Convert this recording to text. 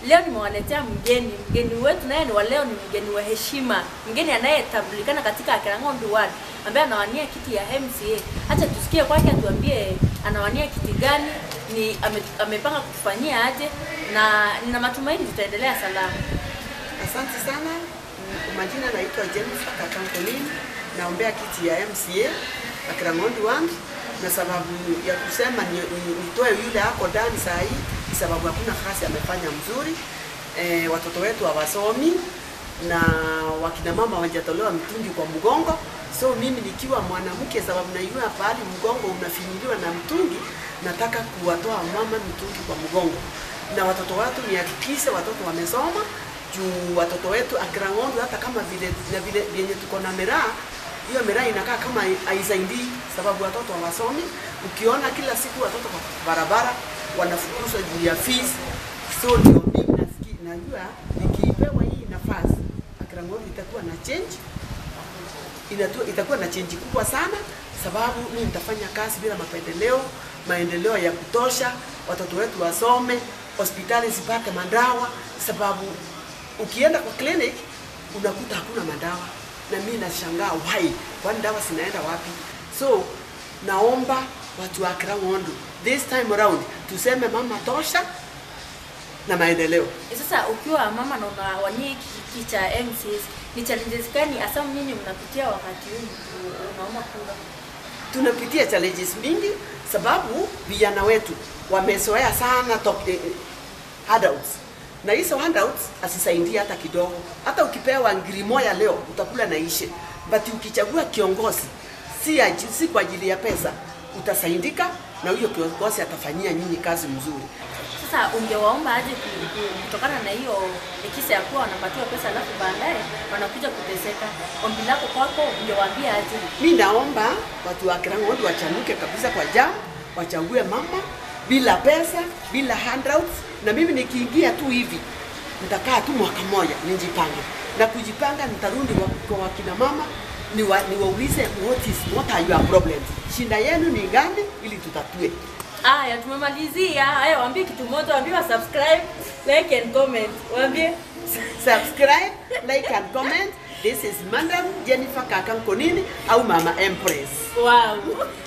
leo nimewaletea mgeni. Mgeni wetu naye ni wa leo, ni mgeni wa heshima, mgeni anayetambulikana katika Akirangondo Ward ambaye anawania kiti ya MCA. Acha tusikie kwake, atuambie anawania kiti gani, ni ame, amepanga kutufanyia aje, na nina matumaini tutaendelea salama. Asante sana. Kwa majina naitwa Jennifer Kakankolini, naombea kiti ya MCA Akirangondo Ward, na sababu ya kusema ni- ni- nitoe yule ako ndani saa hii ni sababu hakuna kazi amefanya mzuri. E, watoto wetu hawasomi na wakina mama hawajatolewa mtungi kwa mgongo. So mimi nikiwa mwanamke, sababu najua pahali mgongo unafinyiliwa na mtungi, nataka kuwatoa mama mtungi kwa mgongo, na watoto wetu nihakikishe watoto wamesoma juu watoto wetu Akirangondo, hata kama vile na vile vyenye tuko na miraa hiyo miraa inakaa kama haisaidii, sababu watoto hawasomi. Ukiona kila siku watoto kwa barabara wanafukuzwa juu ya fees, so ndio mimi nafikiri, najua nikipewa hii nafasi Akirangondo itakuwa na change inatu, itakuwa na change kubwa sana, sababu mimi nitafanya kazi bila mapendeleo, maendeleo ya kutosha, watoto wetu wasome, hospitali zipate madawa, sababu ukienda kwa clinic unakuta hakuna madawa, na mimi nashangaa why, kwani dawa zinaenda wapi? So naomba watu wa Akirangondo this time around tuseme mama tosha na maendeleo. Sasa ukiwa mama na unawania hiki kiti cha MCA, ni challenges gani hasa nyinyi mnapitia wakati huu unaomba kura? tunapitia challenges mingi sababu vijana wetu wamezoea sana top, eh, handouts na hizo handouts asisaidie hata kidogo. Hata ukipewa ngiri moja leo utakula na ishe, but ukichagua kiongozi si, aji- si kwa ajili ya pesa, utasaidika na huyo kiongozi atafanyia nyinyi kazi mzuri. Sasa ungewaomba aje ku- ku- kutokana na hiyo kisa ya kuwa wanapatiwa pesa alafu baadaye wanakuja kuteseka. Ombi lako kwako ungewaambia aje? Mi naomba watu wa Akirangondo wachanuke kabisa kwa jam, wachague mama bila pesa, bila handouts. Na mimi nikiingia tu hivi nitakaa tu mwaka moja nijipange, na kujipanga nitarudi wa- kwa wakina mama niwa, niwaulize what is what are your problems, shinda yenu ni gani, ili tutatue. Aya, tumemalizia. Haya, waambie kitu moja, waambie wa subscribe, like and comment. Waambie Subscribe, like and comment. This is Madam Jennifer Kakankonini au Mama Empress. wow.